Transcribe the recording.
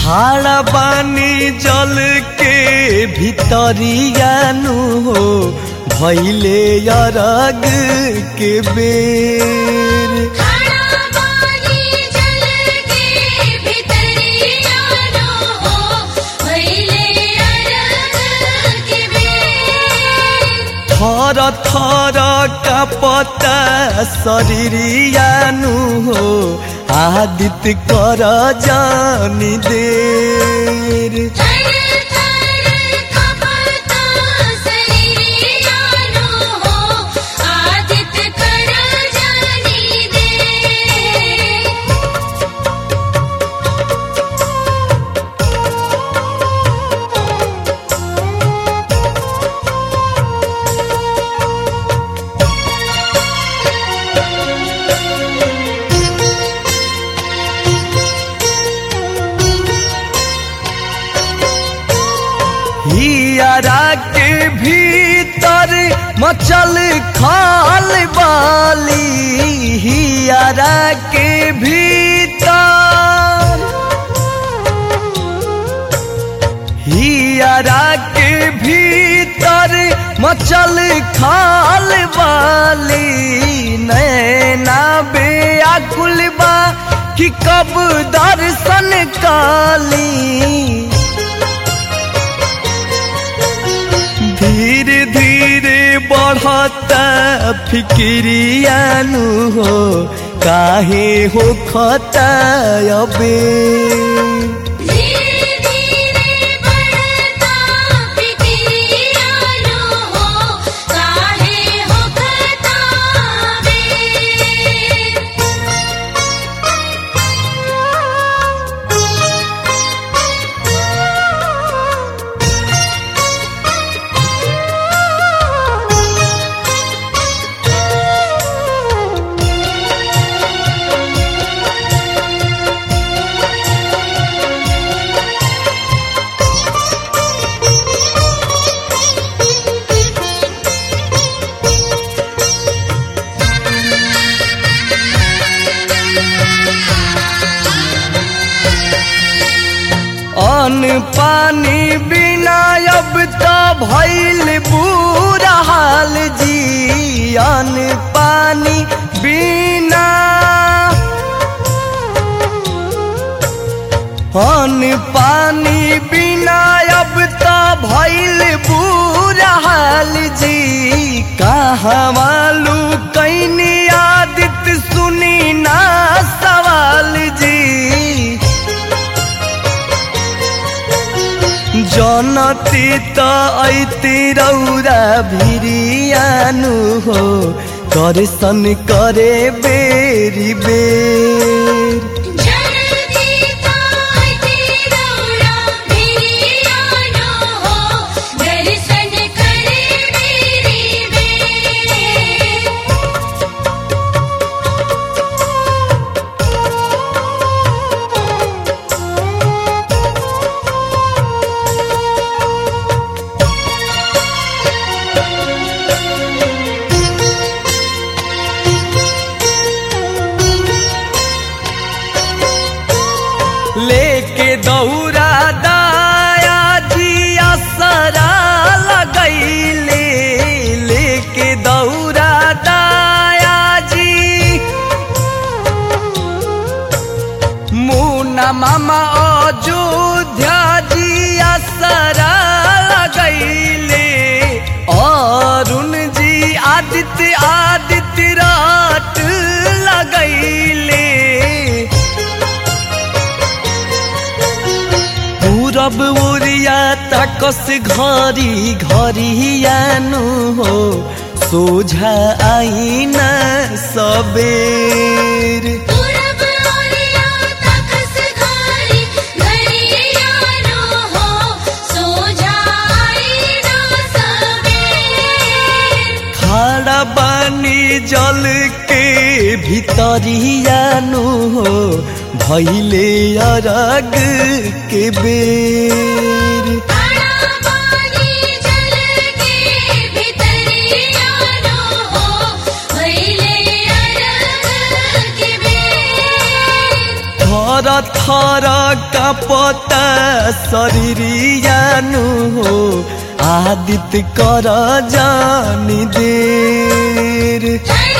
खाड़ा पानी जल के भितरियानु हो भैले अरग के बेर खाना पानी जल के भितरिया नो हो भइले अरग के बेर थर थर कपता शरीरियानु हो आदित कर जानी देर थर थर कपता शरीरिया नो हो आदित कर जानी दे हियारा के भीतर मचल खाल बाली हियारा के भीतर हियारा के भीतर मचल खाल बाली नैना बेआकुल बा कि कब दर्शन काली धीरे धीरे बढ़ता फिक्रियानु हो काहे हो खता अबे धीरे धीरे बढ़ता फिक्रिया नो हो काहे हो खतावे अन्न पानी बिना अब तो भइल बुरा हाल जी अन्न पानी बिना अन्न पानी बिना अब तो भइल बुरा हाल जी कहाँ मालू कैनी आदित सुनी ना सवाल जी जनती त ऐति रौरा भिरियानु हो दर्शन करे बेरी बेर जल्दी ताई रौरा भिरिया नो हो दर्शन करे मेरी बेर लेके दौरा दाया जी असरा लगैले लेके दौरा दाया जी मुना मामा अयोध्या जी असरा लगैले अरुण जी आदित्य आदित्य रात लगैले पूरब ओरिया ताकस घरी घरियानु हो सोझा आईना सबेर पूरब ओरिया तखस घारी घरिया नो हो सो जाई ना सवेर खाड़ा बानी जल के भितरियानु हो भैले अरग के बेर खाना पानी जल के भितरिया नो हो भइले अरग के बेर थर थर कपता शरीरियानु हो आदित्य कर जानी देर जय